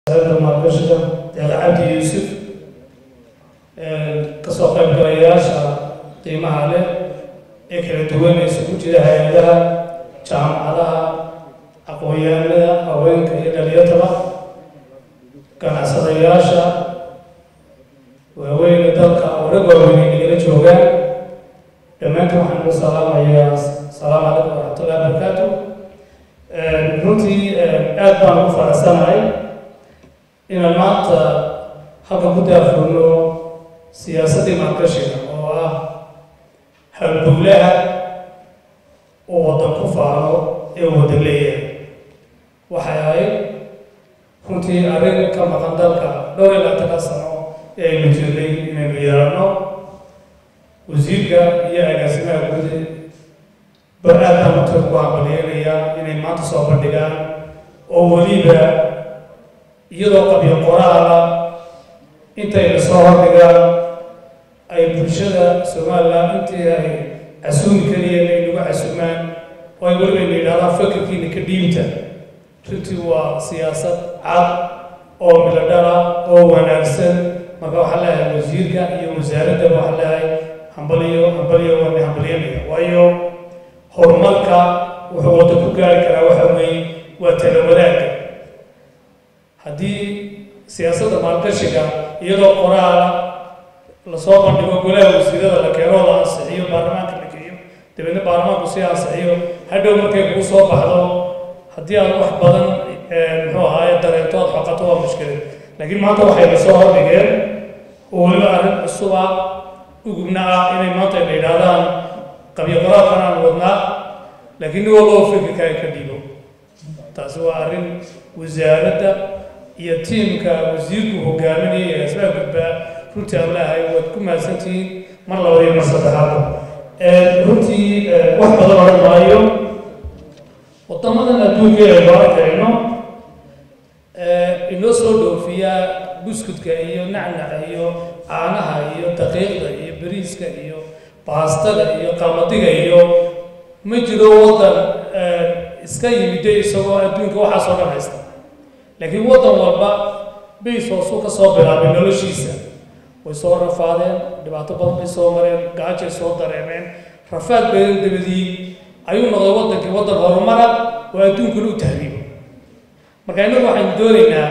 wasaaradda maalgashiga deeqa cabdi yuusuf kasoo qaybgalayaasha qiimaha leh ee kala duwan ee isugu jira hay-adaha jaamacadaha aqoon-yahanada haweenka iyo dhalinyartaba ganacsadayaasha waaweyne dalka oo rag waaweyn nagala joogaan dhammaantiin waxaan ugu salaamayaa asalaamu calaykum waraxmatullahi wabarakaatu runtii aad baan ugu faraxsanahay inaan maanta halka ku daafurno siyaasaddii maalgashiga oo ah halbowlaha uu waddan ku faano ee uu waddan leeyahay waxay ahayd runtii arrin ka maqan dalka dhowr iyo labaatanka sano ee aynu jirnay inaynu yeelanno wasiirka iyo agaasimaha guud bar-aadaan uta ugu hambalyeynaya inay maanta soo bandhigaan oo weliba iyadoo qabyo qoraala intayna soo hordhigaan ay bulshada somalilan intii ay casuumi kariyeen ay nagu casuumaan oo ay weliba ina yidhahdaan fakirkiina ka dhiibta runtii waa siyaasad cad oo miladhala oo wanaagsan marka waxaa leeyahay wasiirka iyo wasaaraddaba waxaa leeyahay hambaliyo hambaliyo waana hambalyanaya waayo horumarka wuxuu wadda ku gaari karaa waxa weeye waa tala wadaagga haddii siyaasadda maalgashiga iyadoo qoraala lasoo bandhigo golaha wasiirada la keeno la ansixiyo baarlamaanka la geeyo dabeedna baarlamaanku sii ansixiyo hadhow markay kuu soo baxdo haddii aad wax badan muxuu ahaaye dareento aad xoqato waa mushkilad laakiin maanta waxayna soo hordhigeen oo weliba arrin cusuba ugubna ah inay maanta ayna yidhaahdaan qabyo qoraalkan aan wadnaa laakiin nin walba oo fikirka ay ka dhiibo taasi waa arrin wasaaradda iyo tiimka wasiirku hogaaminaya ee asbaa gudbaa runtii aan leehay waad ku mahadsantihiin mar labada iyo mar saddexaadba runtii wax badan odhan maayo wadamadan adduunka aynu arkayno inoo soo dhoofiya buskudka iyo nacnaca iyo caanaha iyo daqiiqda iyo bariiska iyo baastada iyo qamadiga iyo ma jiro waddan iska yimide isagoo adduunka waxaasoo dhan haysta laakiin waddan walba bays hoosuu ka soo bilaabay noloshiisa way soo rafaadeen dhibaato badan bay soo mareen gaajay soo dareemeen rafaad badan dabadii ayuu noqday waddankii waddan horumara oo adduunkuna u tahriibo marka innagu waxaynu doonaynaa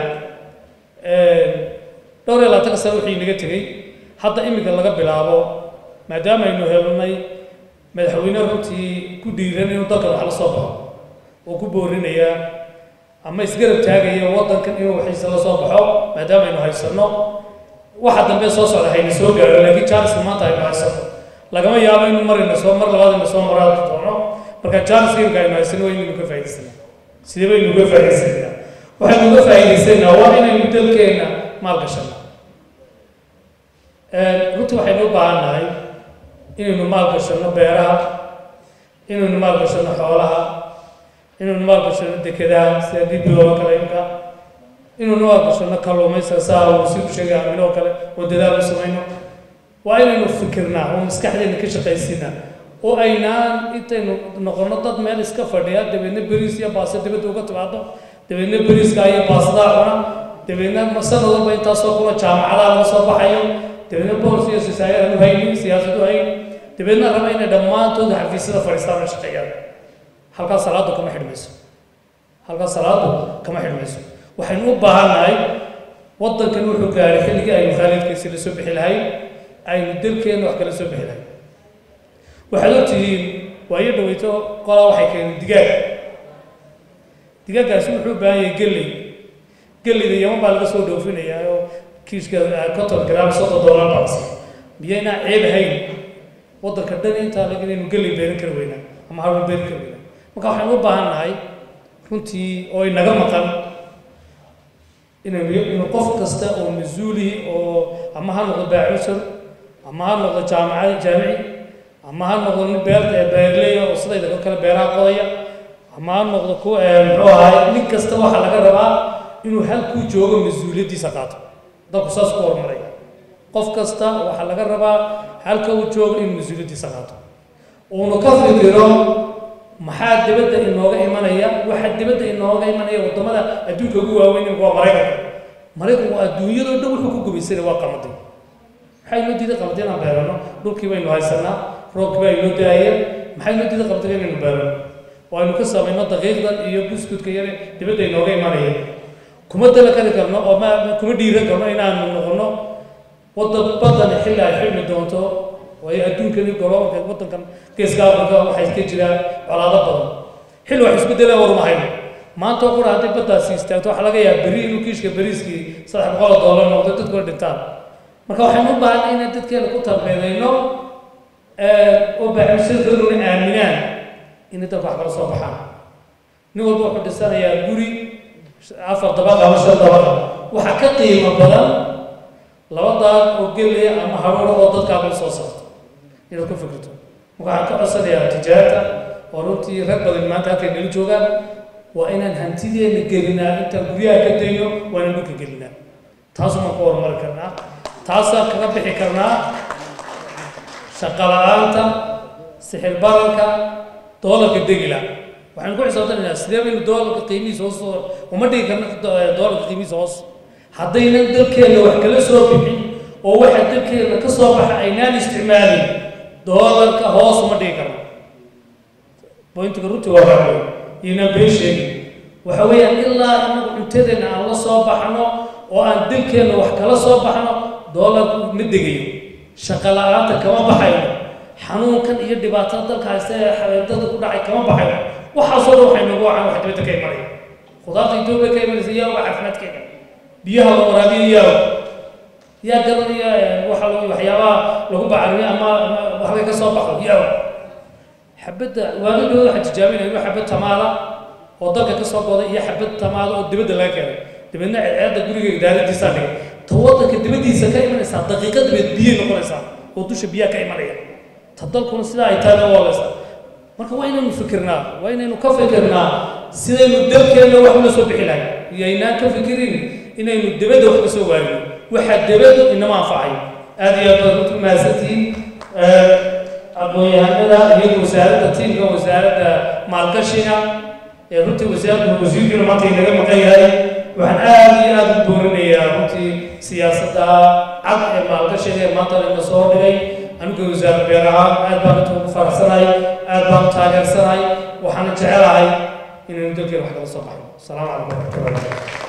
dhowr iyo labaatanka sano wixii inaga tegey hadda iminka laga bilaabo maadaama aynu helnay madaxweyne runtii ku dhiiran inuu dalka wax la soo baxo oo ku boorinaya ama isgarab taagaya waddankan inuu waxiisa la soo baxo maadaama aynu haysanno waxa dambe soo socda hayna soo gaaro laakiin jaaliska maanta aynu haysano lagama yaabo inuu marina soo mar labaad ina soo maraad doono marka jaaliska imika aynu haysano waa inaynu ka faa'idaysana sidee baynu uga faa'idaysanaynaa waxaynu uga faa'idaysanaynaa waa inaynu dalkeenna maal gashano runtii waxaynu u baahan nahay inaynu maal gashano beeraha inaynu maal gashano xoolaha inaynu maal gashano dekedaha sida dibiloo kale imka inaynu maal gashano kalluumaysiga saa uu si u sheegay aaminoo kale oo dadaal u samayno waa inaynu fikirnaa oo maskaxdeena ka shaqaysiinaa oo aynaan intaynu noqono dad meel iska fadhiya dabeedna beriis iyo baaso dibadda uga timaado dabeedna beriiska iyo baasadaa cuna dabeedna sanad walba intaasoo kula jaamacadaha laga soo baxayo dabeedna bols iyo sisaayad aanu haynin siyaasad u hayn dabeedna raba inay dhammaantooda xafiisyada fadhiistaan oo shaqeeyaan halkaas salaadu kama xidhmayso halkaas salaadu kama xidhmayso waxaynu u baahannahay waddankan wuxuu gaaray xilligii aynu khaalidkiisi la soo bixi lahayn aynu dalkeenna wax kala soo bixi lahayn waxaad ogtihiin waayo dhaweyto qolaa waxay keeneen digaag digaaggaasi wuxuu u baahan yahay gelley gelleyda yaman baa laga soo dhoofinayaa oo kiishka conton gram soddon dollar baas miyaynaa ceeb ahayn waddanka dhan intaa lag inaynu gelley beeran kari weynaa ama harun beeran kari weynaa marka waxaynu u baahan nahay runtii oo inaga maqan inaynu inu qof kasta oo mas-uulihi oo ama ha noqdo baacushar ama ha noqdo jaamaca jaamici ama ha noqdo nin beerta ee beerleya oo sidayda oo kale beeraha qodaya ama ha noqdo ku muxuu ahaay nin kasta waxaa laga rabaa inuu halkuu joogo mas-uuliyaddiisa qaato dalku saas ku horumaray qof kasta waxaa laga rabaa halka uu joogo inuu mas-uuliyaddiisa qaato uuna ka fikiro maxaa dibadda inooga imanaya waxa dibadda inooga imanaya waddamada adduunka ugu waaweyn waa maraykanka maraykanku adduunyadoo dhan wuxuu ku gubaysanay waa qamadii maxay inoo diiday qamadii inaan beerano dhulkii baynu haysanaa roobkii baa inoo daayeen maxay inoo diiday qamadii inaynu beerano oo aynu ka samayno daqiiqdan iyo buskudka yare dibadda inooga imanaya kuma dalakali karno oo ma kuma dhiiran karno inaanu noqono waddan badan xilli ay xilmi doonto waayo adduunkani golobalka waddankan geeska afrika waxay ka jiraan colaado badan xilli wax isbeddela warma hayno maanta oo qura hadday baddaasi istaagto waxaa laga yaaba beri inuu kiishka beriiskii saddex boqol oo doolar noqdo dadkuna dhintaan marka waxaynu u baahanay inaan dadkeena ku tarbeedayno oo baaximsadaduna aaminaan inay dadka wax kala soo baxaan nin walba wuxuu dhisanayaa guri afar dabaq ama shan dabaqa waxaa ka qiimo badan laba daaq oo gelaya ama haruuro oo dadkaaga soo saarto inaad ku fikirto marka waxaan ka codsanayaa tijaarta oo runtii rag badan maanta halkay nala joogaan waa inaan hantideena gelinaa intaan guryaha ka dayno waa inaan dhulka gelinaa taasumaan ku horumari karnaa taasaan kaga bixi karnaa shaqo la-aanta sixir bararka doolarka degila waxaynu ku xisaabtanaynaa sidee baynu doolarka qiimihiisa hoos uma dhigi karna doolarka qiimihiisa hoos haddaynan dalkeenna wax kala soo bixin oo waxa dalkeenna ka soo baxa aynaan isticmaalin doolarka hoos uma dhigi karna bointiga runtii waa waxaa inaan been sheegin waxa weeyaan ilaa inagu cuntadeenna aan la soo baxno oo aan dalkeenna wax kala soo baxno doolarku ma degayo shaqo la-aanta kama baxayno xanuunkan iyo dhibaatada dalka haysta ee xabeendada ku dhacay kama baxayno waxaasoo dhan waxay noogu wacaan wax dibadda ka imanaya khudaarta etoobiya ka imanaysa yaa uga caafimaadkeeda biyaha la waraabiya yaa yaa garanaya waxa lagu waxyaabaha lagu bacarimiyo ama ama halka ka soo baxo yaa xabadda waagidooda waxaa tijaabinaya inuu xabad tamaada oo dalka ka soo goday iyo xabad tamaada oo dibadda laga keenay dabeedna ceedceedda guriga idaaradiisaa dhigay ta waddanka dibaddiisa ka imanaysaa daqiiqa dabeed biyay noqonaysaa oo dusha biyaha ka imanaya ta dalkuna sidaa ay tahay noo walaysaa marka waa inaynu fikirnaa waa inaynu ka fikirnaa sidaynu dalkeenna wax ula soo bixi lahay iyoaynaan ka fikirin inaynu dibadda wax ka soo waarino waxaa dibaddu inama anfacayo aada iyo aad baad runtu mahadsantihiin aqoon-yahanada iyadu wasaaradda tiimka wasaaradda maalgashiga ee runtii wasaaradda wasiirkiina maanta inaga maqan yahay waxaan aada iyo aada u boorinayaa runtii siyaasadda cad ee maalgashiga ee maanta ina soo dhigay anigu wasaarad beer ahaan aad baan inta ugu faraxsanahay aad baan u taageersanahay waxaana jecelahay inaynu dalkeena wax kala soo baxno asalaamu calaykum waraxmatullahi